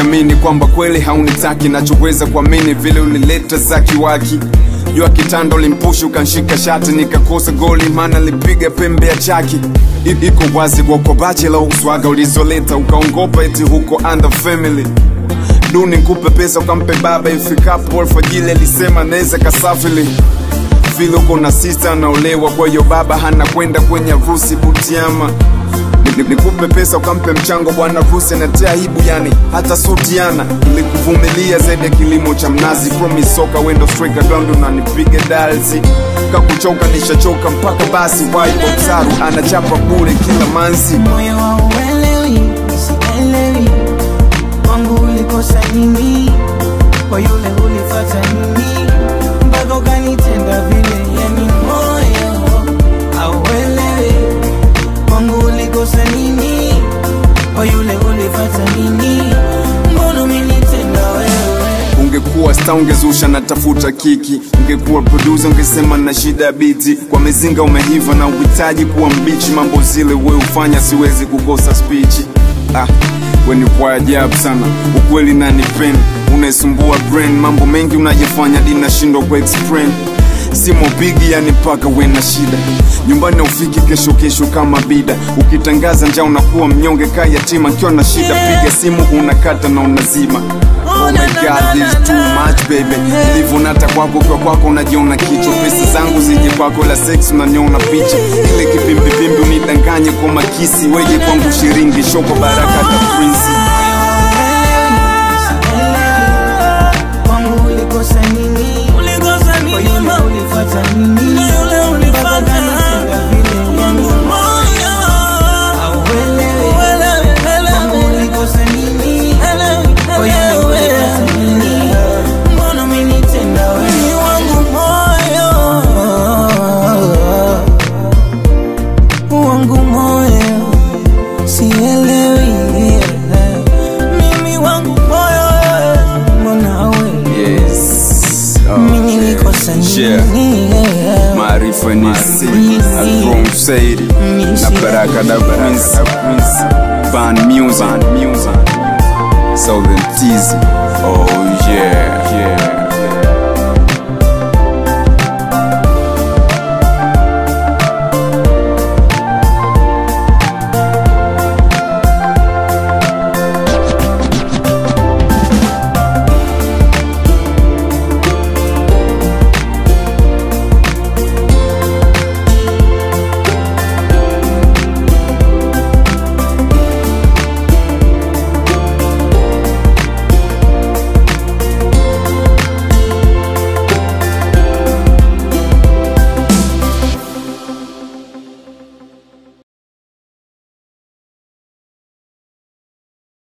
niamini kwamba kweli haunitaki nachoweza kuamini vile ulileta za kiwaki jua kitanda ulimpushi ukanshika shati nikakosa goli maana lipiga pembe ya chaki I- iko wazi kwako bachela uswaga ulizoleta ukaongopa eti huko under family duni nkupe pesa ukampe baba ifikapo alfajili alisema naweza kasafili vile uko na sista anaolewa kwa hiyo baba hana kwenda kwenye harusi butiama Ni- ni- nikupe pesa ukampe mchango bwana harusi anatia aibu yani hata sutiana ilikuvumilia zaidi ya kilimo cha mnazi promise soka wendo striker ground unanipiga dalzi kakuchoka nishachoka mpaka basi waiboksaru anachapa bure kila manzi moyo wa uelewi sielewi wangu ulikosa nini kwa yule ulifata nini mpaka ukanitenda vile yani moyo auelewi wangu ulikosa nini kwa yule ulifata nini mbona umenitenda wewe ungekuwa sta ungezusha na tafuta kiki ungekuwa producer ungesema na shida ya biti kwa mizinga umehiva na uhitaji kuwa mbichi mambo zile we ufanya siwezi kukosa spichi ah, we ni kwa ajabu sana ukweli na nipeni unaisumbua brain mambo mengi unajifanya dinashindwa ku explain simo bigi yani paka we na shida nyumbani ufiki kesho kesho kama bida ukitangaza njaa unakuwa mnyonge kaa yatima kiwa na shida piga simu unakata na unazima Oh my god, this is too much baby Ilivyo nata kwako kwa kwako unajiona kichwa Pesa zangu zije kwako la sex unaniona picha Ile kipimbipimbi unidanganye kwa makisi Weje kwangu shiringi shoko baraka ta prinsi wangu ulikosa nini Ulikosa kwa nini yule mama? ulifata nini Na yule ulifata. Mpaka ukanitenda vile yani Moyo. auelewi Uelewi, wangu uelewi. ulikosa nini Elewi, kwa yule elewi. ulifata nini mbona umenitenda wewe Ni wangu moyo. wangu moyo sielewi Mimi wangu moyo. mbona wewe Yes oh, mimi nilikosa Yeah. nini Maarifa ni siri Adron Saidi Na baraka da prinsi Ban music Southern Teasy Oh yeah, yeah.